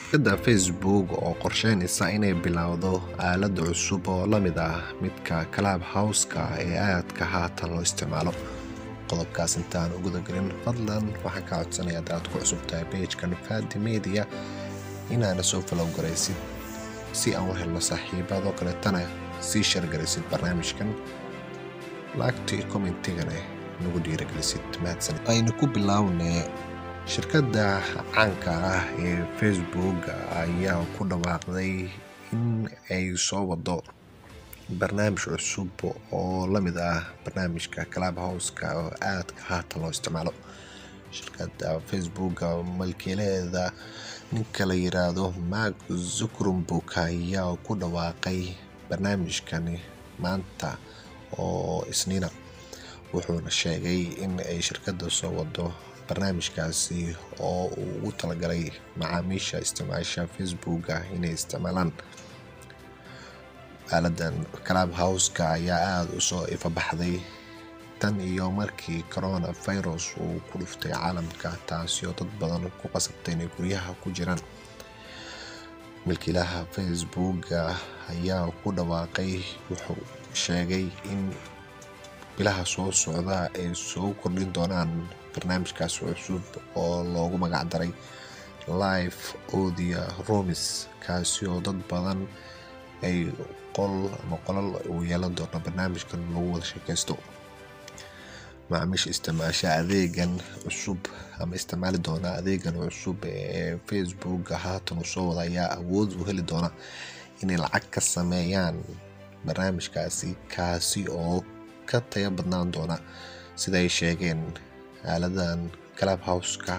shirkadda facebook oo qorsheynaysa inay bilowdo aalad cusub oo la mid ah midka club house-ka ee aadka haatan loo isticmaalo qodobkaas intaan u gudagelin fadlan waxaan ka codsanaya hadaad ku cusub tahay bejkan fadi media inaana soo falow garaysid si aan u helno saaxiibadoo kaleetana sii shargaraysid barnaamijkan laagtii commentigana nagu dhiiragelisid mahadsanid aynu ku bilownay shirkadda caanka ah ee facebook ayaa ku dhawaaqday in ay soo wado barnaamij cusub oo la mid ah barnaamijka club house-ka oo aadka haatan loo isticmaalo shirkadda facebook malkiilaheeda ninka la yiraahdo mark zuckerberg ayaa ku dhawaaqay barnaamijkani maanta oo isniina wuxuuna sheegay in ay shirkadda soo wado barnaamijkaasi oo uu ugu talagalay macaamiisha isticmaasha facebooka inay isticmaalaan aaladan club house-ka ayaa aada usoo ifabaxday tan iyo markii corona virus uu ku dhuftay caalamka taasi oo dad badan ku qasabtay inay guryaha ku jiraan milkiilaha facebooka ayaa ku dhawaaqay wuxuu sheegay in bilaha soo socda ay soo kordhin doonaan barnaamijkaas cusub oo loogu magacdaray live odia romis kaasi oo dad badan ay qol ama qolal uu yeelan doono barnaamijkan lagu wada sheekaysto macaamiisha isticmaasha adeegan cusub ama isticmaali doona adeegan cusub ee facebook haatan uu soo wada ayaa awood u heli doona inay lacag ka sameeyaan barnaamijkaasi kaasi oo ka tayo badnaan doona sida ay sheegeen aaladan club house-ka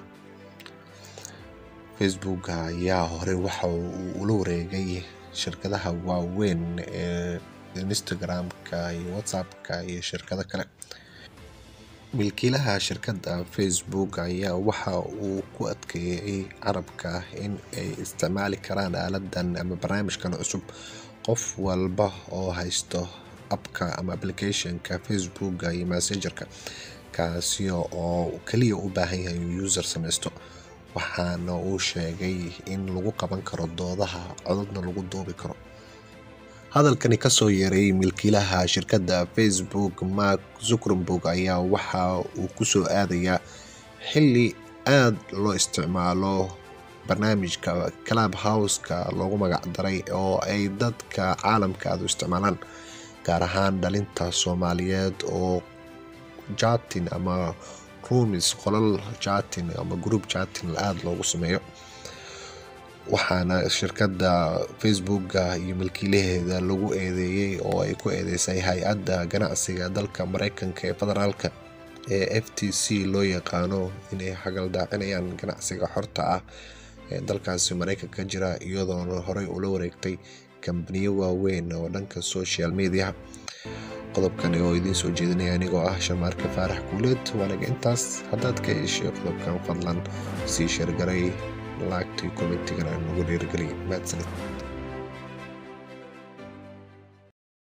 facebook ayaa horey waxa uu ula wareegay shirkadaha waaweyn ee instagram-ka iyo whatsapp-ka iyo shirkado kale milkiilaha shirkadda facebook ayaa waxa uu ku adkeeyey carabka in ay isticmaali karaan aaladan ama barnaamijkan cusub qof walba oo haysto abka ama applicationka facebooka iyo messengerka kaasi oo kaliya u baahan yahay inuu user samaysto waxaana uu sheegay in lagu qaban karo doodaha codadna lagu duubi karo hadalkani kasoo yeeray milkiilaha shirkadda facebook mark zuckerberg ayaa waxa uu kusoo aadayaa xili aada loo isticmaalo barnaamijka club house-ka loogu magacdaray oo ay dadka caalamka aada u isticmaalaan gaar ahaan dhalinta soomaaliyeed oo jatin ama rumis qolal jatin ama group jatin aada loogu sameeyo waxaana shirkadda facebooka iyo milkiilaheeda lagu eedeeyey oo ay ku eedeysay hay-adda ganacsiga dalka mareykanka ee federaalka ee f t c loo yaqaano inay hagaldaacinayaan ganacsiga xorta ah ee dalkaasi mareykanka jira iyadoona horey ula wareegtay kambaniyo waaweyn oo dhanka social mediaha qodobkani oo idiin soo jeedinaya anigoo ah sharmaarka faarax guuleed waanaga intaas haddaad ka heshay qodobkan fadlan sii sheergaray laagtii kommentigan nagu dhiirigeliya mahadsanid